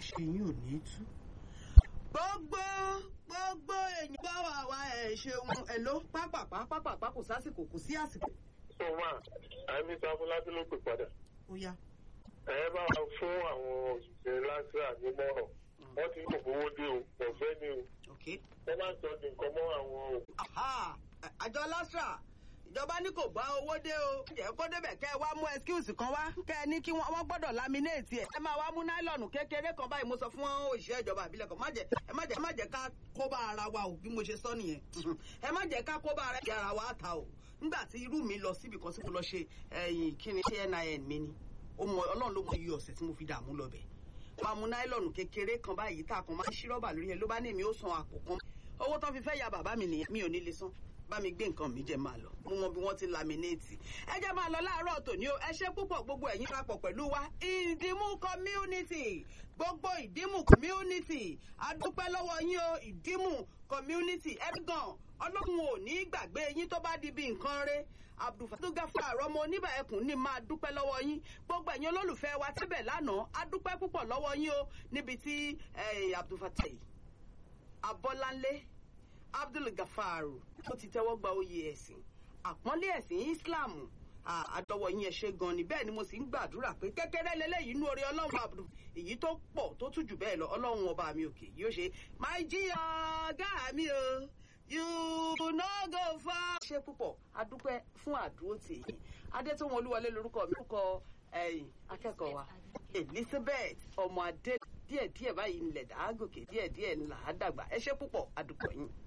àṣẹ yín ò ní tú. gbogbo gbogbo èèyàn bá wà wá ẹ̀ ṣeun ẹ̀ ló pápápá pápápá kò sásìkò kò sí àsìkò. so ma àmì sáfúnlájú ló pè padà ó yá. ẹ bá wa fún àwọn òṣìṣẹ́ lásìrà nímọ̀ràn wọ́n ti kò fowó dé o ọ̀fẹ́ ni o ok. wọ́n máa ń sọ di nǹkan mọ́ àwọn o. Aha, àjọ lastra ìjọba ní kò gbá owó dé o. jẹ́ kó débẹ̀ kẹ́ ẹ wá mú excuse kan wá kẹ́ ẹ ní kí wọ́n wọ́n gbọ́dọ̀ laminate ẹ̀. ẹ máa wá mú náílọ̀nù kékeré kan báyìí mo sọ fún òṣìṣẹ́ ìjọba àbílẹ̀ kan má jẹ́ ẹ má jẹ́ ẹ má jẹ́ ká kó bá ara wa o bí mo ṣe sọ nìyẹn. ẹ má jẹ́ ká kó bá ara ara wa ta o. nígbà tí irú mi lọ síbi kan tí mo lọ ṣe ẹyìn kíni ṣé nin mi ni ó mọ ọlọ́run ló mọ iye ọ̀sẹ̀ tí mo fi dààmú lọ bẹ̀. máa mú náílọ̀nù kékeré kan báyìí tá a kan máa ń ṣí rọ́bà lórí ẹ ló bá ní èmi ó san àpò kan owó tán fi fẹ́ ya bàbá mi nìyẹn mi ò ní lè san bá mi gbé nǹkan mi jẹ máa lọ mo mọ bí wọ́n ti laminéètì ẹ jẹ́ máa lọ láàárọ̀ tòní o ẹ ṣé púpọ̀ gbogbo ẹ̀yin papọ̀ pẹ̀lú wa ìdìmú community gbogbo ìdìmú community adúpẹ́ lọ́wọ́ yín o ìdìmú community ẹ̀gàn ọlọ́run ò ní gbàgbé yín tó bá di bí nǹkan rẹ̀ abdulfatugafar àrọmọ oníbà ẹkùn ní máa dúpẹ́ lọ́wọ́ yín gbogbo ẹ̀yin olólùfẹ́ wa tíbẹ̀ lánàá adúpẹ́ púpọ̀ lọ́wọ́ yín o níbi tí abdulfatai abọ́láńlé abdul gafaru tó ti tẹ́wọ́ gba oyè ẹ̀sìn àpọ́nlé ẹ̀sìn islam àdọ́wọ́ yín ẹ ṣé gan ni bẹ́ẹ̀ ni mo sì ń gbàdúrà pé kékeré lélẹ́yìí inú orí ọlọ́run abdul èyí tó pọ̀ tó tún jù bẹ́ẹ̀ lọ ọlọ́run ọba mi òkè yóò ṣe máa jí ọ̀gá mi o you no go far. ṣe púpọ̀ adúpẹ́ fún àdúró tì yín adétòun olúwọlé lórúkọ mi lórúkọ akẹ́kọ̀ọ́ wa elizabeth ọmọ adé díẹ̀díẹ̀ báyìí ńlẹ̀ dàá gòkè díẹ̀díẹ̀ ńlá dàgbà ẹ ṣé púpọ̀ adúpẹ́ yín.